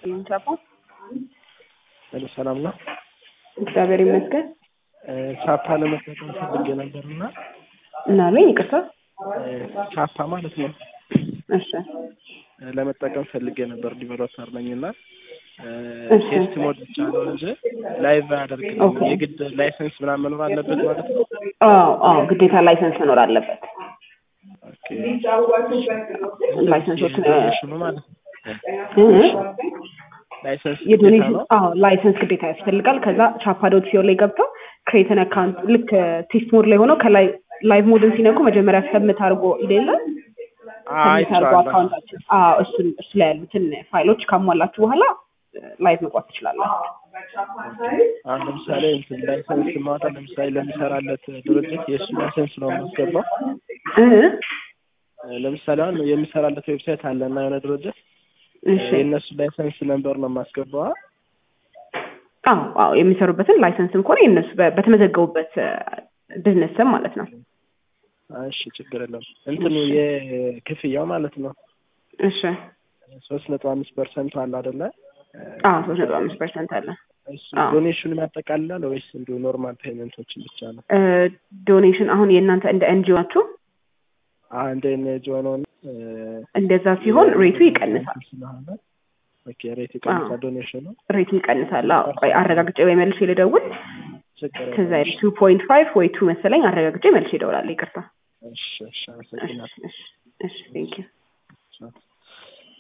ቻፓ ሄሎ ሰላም ነው። እግዚአብሔር ይመስገን። ቻፓ ለመጠቀም ፈልጌ ነበር እና እና አለኝ ይቅርታ። ቻፓ ማለት ነው እሺ ለመጠቀም ፈልጌ ነበር። ዲቨሎፐር ነኝ እና እሺ። ቴስት ሞድ ብቻ ነው እንጂ ላይቭ አያደርግልኝም። ኦኬ። የግድ ላይሰንስ ምናምን መኖር አለበት ማለት ነው። አዎ አዎ፣ ግዴታ ላይሰንስ መኖር አለበት። ኦኬ። ላይሰንሶች የዶኔሽኑ ማለት ነው። እ? ላይሰንስ ግዴታ የዶኔሽን ነው። አዎ ላይሰንስ ግዴታ ያስፈልጋል። ከዛ ቻፓ ዶት ሲኦ ላይ ገብተው ክሬትን አካውንት ልክ ቴስት ሞድ ላይ ሆነው ከላይ ላይቭ ሞድን ሲነኩ መጀመሪያ ሰብምት አድርጎ ይሌለ ሰብምት አድርጎ አይቼዋለሁ። አካውንታችን አዎ እሱን እሱ ላይ ያሉትን ፋይሎች ካሟላችሁ በኋላ ላይቭ መግባት ትችላላችሁ። አሁን ለምሳሌ እንትን ላይሰንስ ማውጣት ለምሳሌ ለሚሰራለት ድርጅት የእሱ ላይሰንስ ነው የማስገባው። እ? ለምሳሌ አሁን የሚሰራለት ዌብሳይት አለ እና የሆነ ድርጅት እሺ የእነሱ ላይሰንስ ነምበር ነው የማስገባው። አዎ አዎ የሚሰሩበትን ላይሰንስም ከሆነ የእነሱ በ- በተመዘገቡበት ቢዝነስ ስም ማለት ነው። እሺ ችግር የለም። እንትኑ የክፍያው ማለት ነው እሺ ሶስት ነጥብ አምስት ፐርሰንቱ አለ አይደለ? አዎ ሶስት ነጥብ አምስት ፐርሰንት አለ። እሱ አዎ። ዶኔሽኑን ያጠቃልላል ወይስ እንዲሁ ኖርማል ፔመንቶችን ብቻ ነው? ዶኔሽን አሁን የእናንተ እንደ ኤንጂኦ ናችሁ አንድ ኤንጂ ሆነው እንደዛ ሲሆን ሬቱ ይቀንሳል። ስለሆነ ኦኬ ሬት ይቀንሳል ዶኔሽኑ ሬቱ ይቀንሳል። አዎ ቆይ አረጋግጬ ወይ መልሼ ልደውል። ችግር ከዛ የለም። ቱ ፖይንት ፋይቭ ወይ ቱ መሰለኝ አረጋግጬ መልሼ እደውላለሁ። ይቅርታ። እሺ እሺ እሺ አመሰግናለሁ። እሺ እሺ ቴንክ ዩ ቻው።